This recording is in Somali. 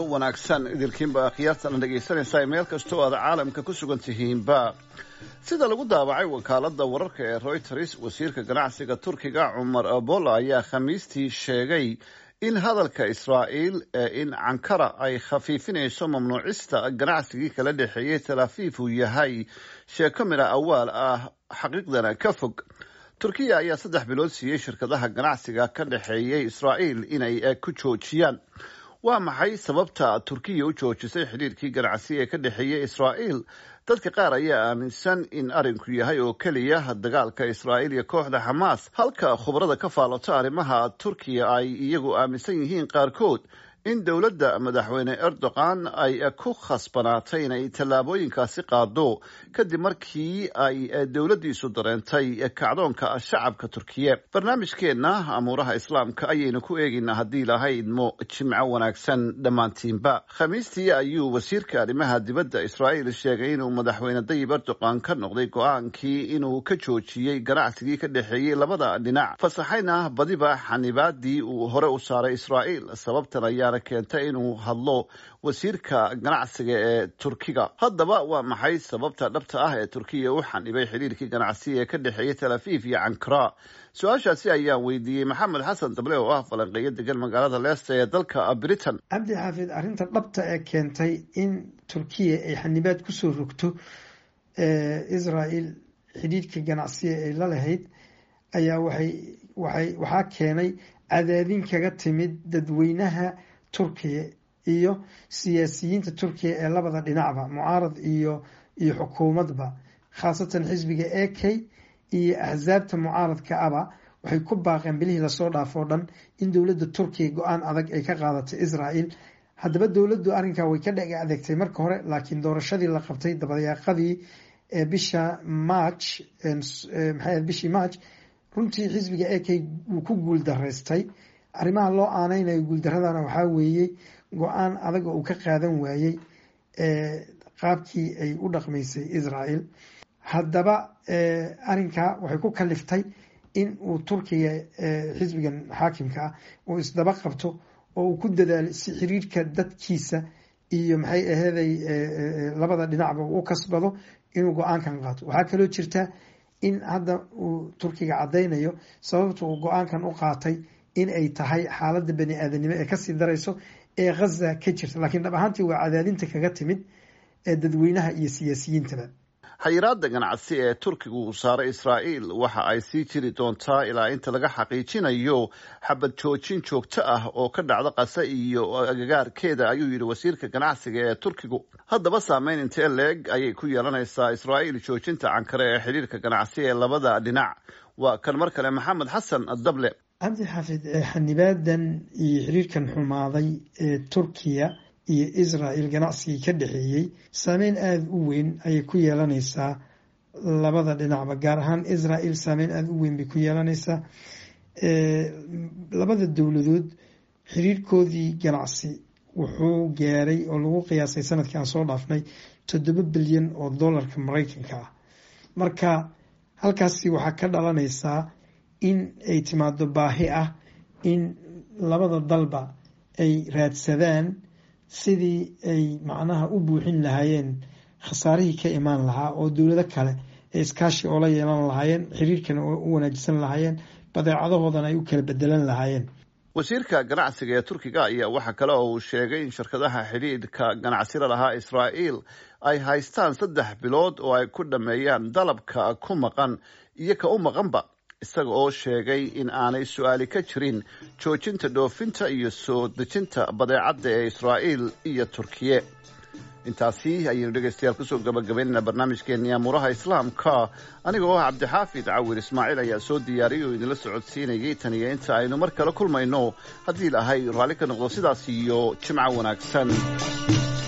wanaagsan idilkiinba akhyaartana dhegaysanaysaa meel kastoo aad caalamka ku sugan tihiinba sida lagu daabacay wakaalada wararka ee reuters wasiirka ganacsiga turkiga cumar abola ayaa khamiistii sheegay in hadalka israa'iil ee in cankara ay khafiifinayso mamnuucista ganacsigii kala dhexeeyey talaafiif uu yahay sheeko midha awaal ah xaqiiqdana ka fog turkiya ayaa saddex bilood siiyey shirkadaha ganacsiga ka dhexeeyey israa'iil inay ku joojiyaan waa maxay sababta turkiya u joojisay xidhiirkii ganacsi ee ka dhexeeyey israa'iil dadka qaar ayaa aaminsan in arrinku yahay oo keliya dagaalka israa'iil iyo kooxda xamaas halka khubarada ka faallota arrimaha turkiya ay iyagu aaminsan yihiin qaarkood in dowladda madaxweyne erdogan ay ku khasbanaatay inay tallaabooyinkaasi qaado kadib markii ay dowladdiisu dareentay kacdoonka shacabka turkiye barnaamijkeenna amuuraha islaamka ayaynu ku eegaynaa haddii lahaydmo jimco wanaagsan dhammaantiinba khamiistii ayuu wasiirka arrimaha dibadda israa'iil sheegay inuu madaxweyne dayib erdogan ka noqday go-aankii inuu ka joojiyey ganacsigii ka dhexeeyey labada dhinac fasaxayna badiba xanibaadii uu hore u saaray israa'iil sababtan ayaana keentay inuu hadlo wasiirka ganacsiga ee turkiga haddaba waa maxay sababta dhabta ah ee turkiya u xanibay xidhiirkii ganacsi ee ka dhexeeyey talaafiif iyo cankara su-aashaasi ayaan weydiiyey maxamed xasan dable oo ah falanqeeyo degan magaalada leesta ee dalka britain cabdi xaafid arrinta dhabta ee keentay in turkiya ay xanibaad kusoo rogto israel xidhiirka ganacsiga ay la lahayd ayaa waxay waxay waxaa keenay cadaadin kaga timid dadweynaha turkiya iyo siyaasiyiinta turkiya ee labada dhinacba mucaarad iyo iyo xukuumadba khaasatan xisbiga a k iyo axsaabta mucaaradka aba waxay ku baaqeen bilihii lasoo dhaafo dhan in dowladda turkiya go-aan adag ay ka qaadatay israel haddaba dowladdu arrinkaa way ka dheg adeegtay marka hore laakiin doorashadii la qabtay dabayaaqadii ee bisha march maxay bishii march runtii xisbiga a k wuu ku guul daraystay arrimaha loo aaneynayo guuldaradana waxaa weeye go-aan adag oo uu ka qaadan waayey qaabkii ay u dhaqmaysay israel haddaba arrinkaa waxay ku kaliftay in uu turkiga xisbigan xaakimka ah uu isdaba qabto oo uu ku dadaalo si xiriirka dadkiisa iyo maxay aheeday labada dhinacba uu u kasbado inuu go-aankan qaato waxaa kaloo jirta in hadda uu turkiga caddaynayo sababta uu go-aankan u qaatay in ay tahay xaaladda bani aadanimo ee kasii darayso ee ghaza ka jirta laakiin dhab ahaantii waa cadaadinta kaga timid ee dadweynaha iyo siyaasiyiintaba xayiraada ganacsi ee turkigu uu saaray israa'iil waxa ay sii jiri doontaa ilaa inta laga xaqiijinayo xabad joojin joogto ah oo ka dhacda qase iyo agagaarkeeda ayuu yidhi wasiirka ganacsiga ee turkigu haddaba saameyn intee leeg ayay ku yeelanaysaa israa'iil joojinta cankare ee xidhiirka ganacsi ee labada dhinac waa kan mar kale maxamed xasan dable cabdi xaafid xanibaadan iyo xiriirkan xumaaday ee turkiya iyo israel ganacsigii ka dhexeeyey saameyn aada u weyn ayay ku yeelanaysaa labada dhinacba gaar ahaan israel saameyn aada u weyn bay ku yeelanaysaa labada dowladood xiriirkoodii ganacsi wuxuu gaaray oo lagu qiyaasay sanadkii aan soo dhaafnay toddoba bilyan oo dollarka mareykanka ah marka halkaasi waxaa ka dhalanaysaa in ay timaado baahi ah in labada dalba ay raadsadaan sidii ay macnaha u buuxin lahaayeen khasaarihii ka imaan lahaa oo dowlado kale ee iskaashi oola yeelan lahaayeen xiriirkana u wanaajisan lahaayeen badeecadahoodana ay u kala bedelan lahaayeen wasiirka ganacsiga ee turkiga ayaa waxaa kale oo uu sheegay in shirkadaha xidhiidhka ganacsila lahaa israa'iil ay haystaan saddex bilood oo ay ku dhammeeyaan dalabka ku maqan iyo ka u maqanba isaga oo sheegay in aanay su-aali ka jirin joojinta dhoofinta iyo soo dejinta badeecadda ee israa'iil iyo turkiye intaasi ayaynu dhegaystayaal kusoo gabagabaynaynaa barnaamijkeenii amuuraha islaamka aniga oo ah cabdixaafid cawir ismaaciil ayaa soo diyaariyay oo idinla socodsiinayay tan iyo inta aynu mar kale kulmayno haddii lahay raalli ka noqdo sidaas iyo jimco wanaagsan